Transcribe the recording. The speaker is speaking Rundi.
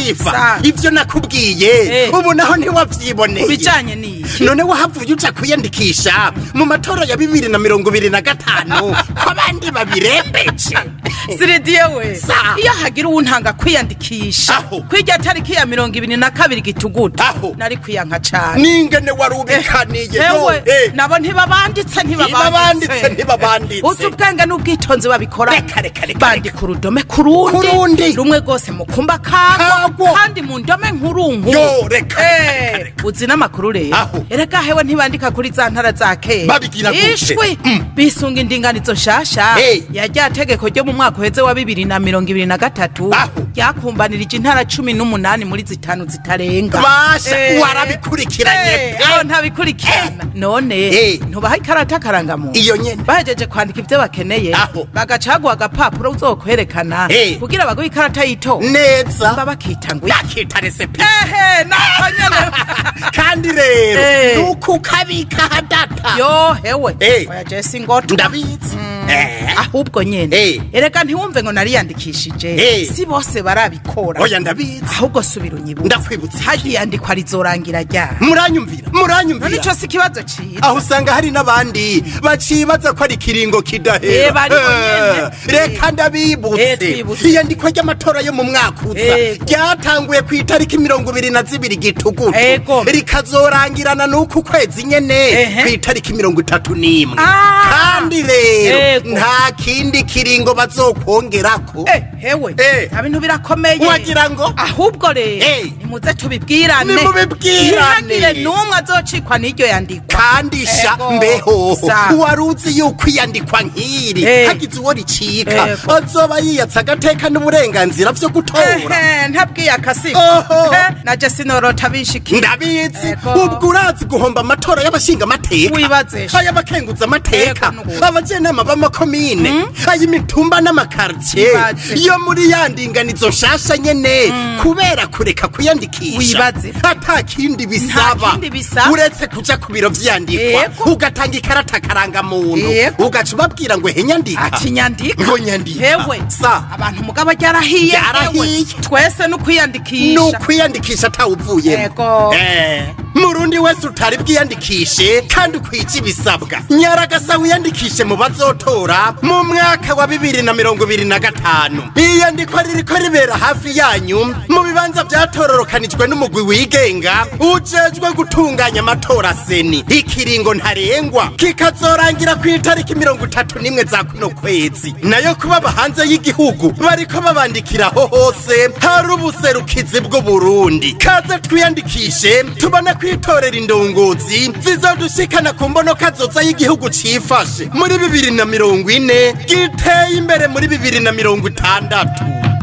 latifa Sa. ivyo nakubwiye Eh. ubu naho ntiwavyiboneye bijanye n'iki none wahavuye uja kwiyandikisha mu matora ya bibiri na mirongo ibiri na gatanu ko abandi babirembeje siridiye we Sa. iyo hagira uwuntanga kwiyandikisha Aho. kwirya tariki ya mirongo ibiri na kabiri gitugutu Aho. nari kwiyanka cane n'ingene wari ubikaniye hewe Eh. nabo ntibabanditse Ntibabanditse, ntibabanditse. uzi ubwenge n'ubwitonzi babikora Reka, reka, reka, bandika urudome ku rundi Ku rundi. rumwe rwose mu kumba kagwo Kagwo. kandi mu ndome nkuru Yo, reka, reka, Eh, reka, reka. uzi n'amakuru rero Aho. erega hewe ntibandika kuri za ntara za kera Babigira gute? ishwi bisunga indinganizo nshasha Eh. ya rya tegeko ryo mu mwaka uheze wa bibiri na mirongo ibiri na gatatu Aho. ryakumbanirije intara cumi n'umunani muri zitanu zitarenga Basha, Eh. warabikurikiranye Eh, pe. aho ntabikurikirana none Eh. ntubaha ikarata karangamuntu Iyo nyene. bahejeje kwandika ivyo bakeneye Aho. bagaca baguha agapapuro uzokwerekana Eh. kugira baguhe ikarata y'itora neza mba bakita ngo yakita resepi ehe nako nyene kandi rero Eh. nuko ukabika hadata yo hewe Eh. oya jesi ngoto ndabizi Eh. ahubwo nyene Eh. erega ntiwumve ngo nariyandikishije Eh. si bose barabikora oya ndabizi ahubwo subira unyibuze Ndakwibutsa iki? hagiyandikwa rizorangira ryari muranyumvira none muranyumvira ico si ikibazo ciza aho usanga hari n'abandi bacibaza ko ari ikiringo Eh, kidahera bariho Eh, nyene. reka Eh, ndabibutse twibutse. iyandikwa ry'amatora yo mu mwaka uza Ego. ryatanguye ku itariki mirongo ibiri na zibiri gitugutu Ego. rikazorangirana n'uku kwezi nyene Ehe. ku itariki mirongo itatu n'imwe Ah. kandi rero Ego. nta kindi kiringo bazokwongerako Eh, hewe Eh. nta bintu birakomeye Wagira ngo? ahubwo rero Eh. nimuze tubibwirane Nimubibwirane. ntihagire n'umwe azocikwa n'iryo yandikwa kandi sha Ego. mbeho Sa. wari uzi yuko iyandikwa nk'iri Eh. hagize uwo ricika Ego. azoba yiyatsa agateka n'uburenganzira vyo gutora ehe ntabwiye akasigo Oho. Eh, naje sinorota bishikira ndabizi Ego. ubwo urazi guhomba amatora y'abashinga amateka Wibaze sha. ay'abakenguza amateka Ego, n'ubu. abajenama b'amakomine ay'imitumba n'amakartie Wibaze. yo muri ya ndinganizo nshasha nyene kubera kureka kwiyandikisha Wibaze. ata kindi bisaba kindi bisaba. uretse kuja ku biro vyandikwa Ego. ugatanga ikarata karangamuntu Ego. ugaca ubabwira ngo henyandika ati nyandika ngo nyandika hewe sa abantu mugabo ryarahiye Ryarahiye. hewe. twese no ni kwiyandikisha ukwiyandikisha atawuvuyemo Ego. Eh, murundi wese utari bwiyandikishe kandi ukwije ibisabwa nyaragasa wiyandikishe mu bazotora mu mwaka wa bibiri na mirongo ibiri na gatanu iyandikwa ririko ribera hafi yanyu mu bibanza vyatororokanijwe n'umugwi wigenga ujejwe gutunganya amatora seni ikiringo ntarengwa kikazorangira ku itariki mirongo itatu n'imwe za kuno kwezi nayo kubaba hanze y'igihugu bariko babandikiraho hose hari ubuserukizi bw'uburundi kaze twiyandikishe tubone kwitorera indongozi zizodushikana ku mbonoka zoza y'igihugu cifashe muri bibiri na mirongo ine giteye imbere muri bibiri na mirongo itandatu